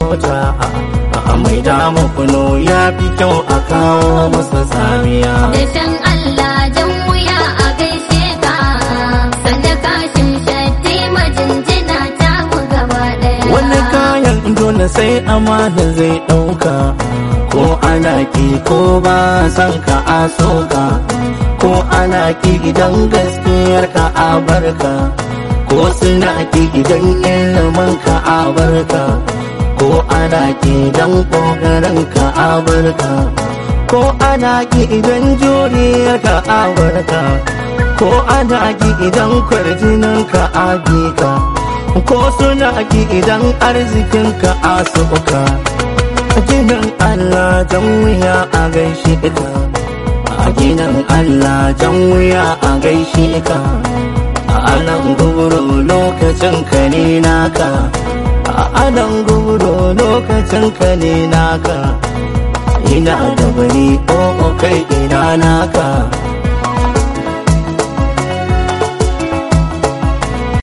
mota a mai damu kuno ya fi kyau a kawo masa tsamiya Dashen Allah jan wuya a gaishe ka sanda kashin shatti majinjina ta mu gaba ɗaya. wani kayan dole sai amana zai ɗauka ko ana ki ko ba san ka a soka ko ana ki idan gaskiyar ka a barka ko suna ki idan ilimin ka a barka ko ana ki idan ƙoƙarin ka a barka ko ana ki idan juriyar ka a barka ko ana ki idan kwarjinin ka a bi ka ko suna ki idan arzikin ka a suka ginin Allah jan wuya a gaishe ka a ginin Allah jan wuya a gaishe ka a anan guburo lokacin ka ne naka a anan guburo lokacin ka ne naka ina da wani o kai ina naka